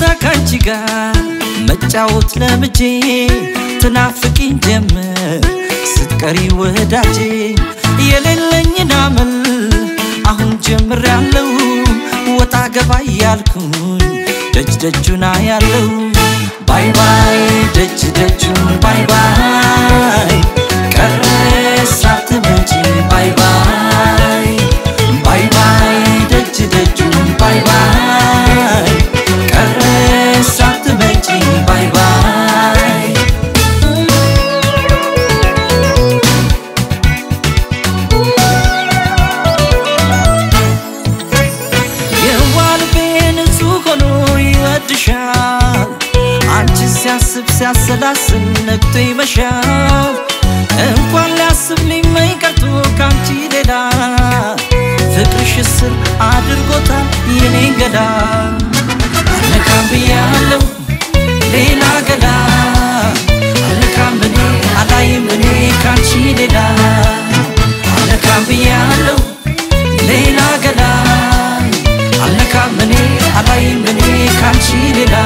ካንቺ ጋር መጫወት ለምጄ ትናፍቂኝ ጀመር ስትቀሪ ወዳጄ የሌለኝን አመል አሁን ጀምሬያለሁ ወጣ ገባ እያልኩኝ ደጅ ደጁና ያለው ባይ ባይ ደጅ ደጁን ባይ ባይ ቀረ ሳትመጪ ባይ ባይ ባይ ባይ ደጅ ደጁን ባይ ባይ ቀረ ሳትመጪ ባይ ባይ የዋልቤ ንጹህ ሆኖ ይወድሻል አንቺ ሲያስብ ሲያሰላስል ነግቶ ይመሻል እንኳን ሊያስብ ሊመኝ ቀርቶ ካንቺ ሌላ ፍቅርሽ ስር አድርጎታል የኔ ገላ አልነካም ብያለው ሌላ ገላ አልነካም እኔ አላይም እኔ ካንቺ ሌላ አልነካም ብያለው ሌላ ገላ አልነካም እኔ አላይም እኔ ካንቺ ሌላ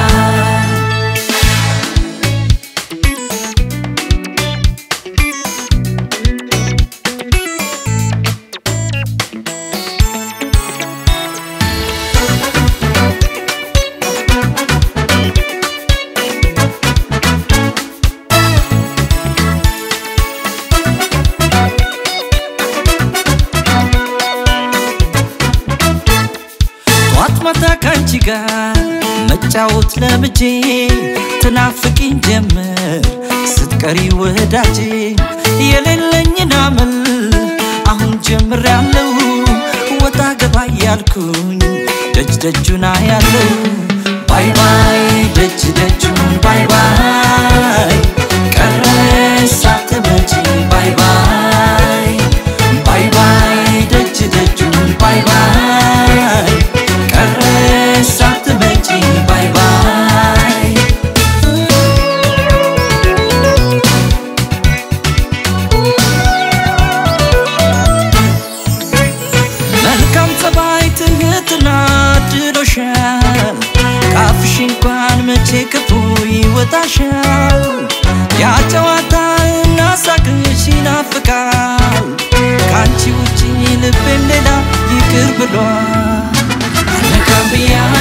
ጧት ማታ ካንቺ ጋር መጫወት ለምጄ ትናፍቂኝ ጀመር ስትቀሪ ወዳጄ የሌለኝን አመል አሁን ጀምሬያለሁ ወጣ ገባ እያልኩኝ ደጅ ደጁና ያለው ባይ ባይ ደጅ ደጁን ባይ ባይ ቀረ ሳትመጪ ባይ ባይ ባይ ባይ ደጅ ደጁን ባይ ባይ ቀረ ሳትመጪ ባይ ባይ መልካም ጸባይ ትህትና ድሎሻል ካፍሽ እንኳን መቼ ክፉ ይወጣሻል ያ ጨዋታና ሳቅሽ ይናፍቃል ከአንቺ ውጪ ልቤም ሌላ ይቅር ብሏል አልነካም ብያ